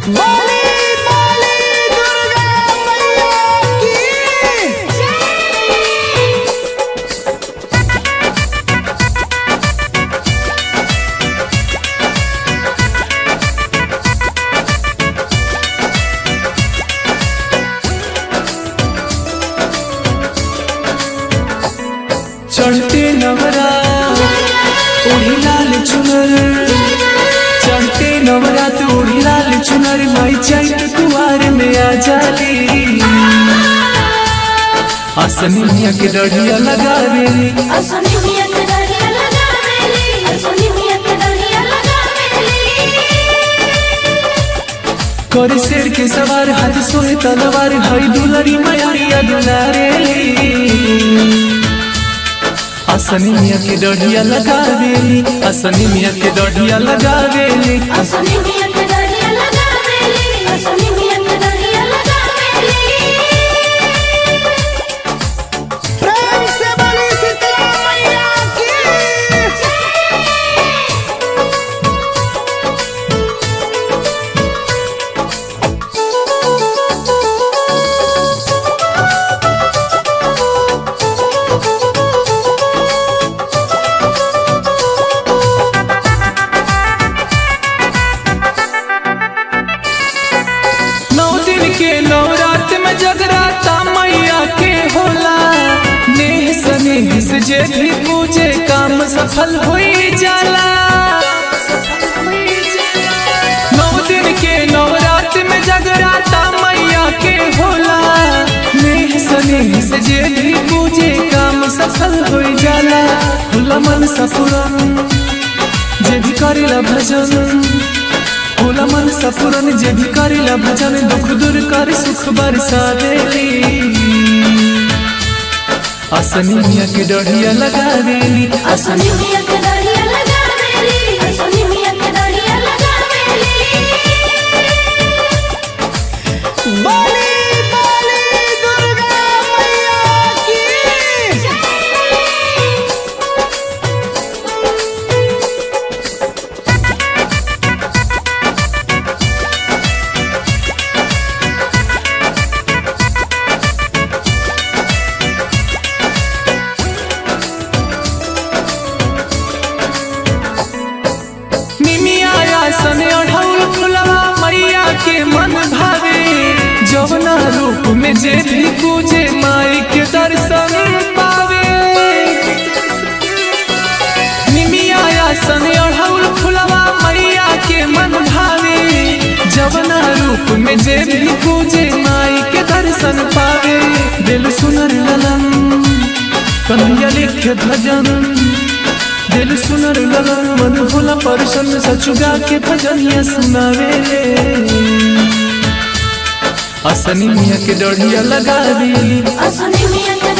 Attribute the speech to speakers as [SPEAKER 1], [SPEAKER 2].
[SPEAKER 1] बोली बोली दुर्गा मैया की
[SPEAKER 2] चढ़ते नवरा ओढ़ी लाल चुनर चढ़ते नवरात ओढ़ी लाल चुनर माई चैत कुआर में आ जाली आसनी मिया के डढ़िया लगावेली
[SPEAKER 3] असली मिया के डरिया लगावेली असली मिया के डरिया लगावेली
[SPEAKER 2] करे शेर के सवार हाथ सोहे तलवार हई दुलरी मयरिया दुलारेली आसनी मिया के डढ़िया लगावेली आसनी मिया के डढ़िया लगावेली
[SPEAKER 3] असली मिया के डरिया लगावेली असली मिया के डरिया लगावेली
[SPEAKER 1] प्रेम से बोली शीतला मैया की
[SPEAKER 2] नौ दिन के नवरात में जगराता मैया के होला नेह स्नेह से जे भी पूजे काम सफल होई जाला नौ दिन के नवरात में जगराता मैया के होला नेह स्नेह से जे भी पूजे काम सफल होई जाला होला मन सफुरन जे भी करेला भजन होला मन सफुरन जे भी करेला भजन दुख दूर कर सुख बरसा देली आसनी मिया के डढ़िया लगा देली
[SPEAKER 3] असली मिया के डरिया लगावेली असली मिया के डरिया लगावेली
[SPEAKER 1] बोली बोली दुर्गा मैया की
[SPEAKER 2] निमिया आसन अढ़ौल फुलवा मैया के मन भावे जवना रूप में जे भी पूजे माई के दर्शन पावे निमिया आसन अढ़ौल फुलवा मैया के मन भावे जवना रूप में जे भी पूजे माई के दर्शन पावे दिल सुनर ललन कन्हैया लिखे भजन दिल सुनर लगन मन भोला परसन सचुगा के भजनिया सुनावे असनी मिया के डढ़िया लगा देली
[SPEAKER 3] असली मिया के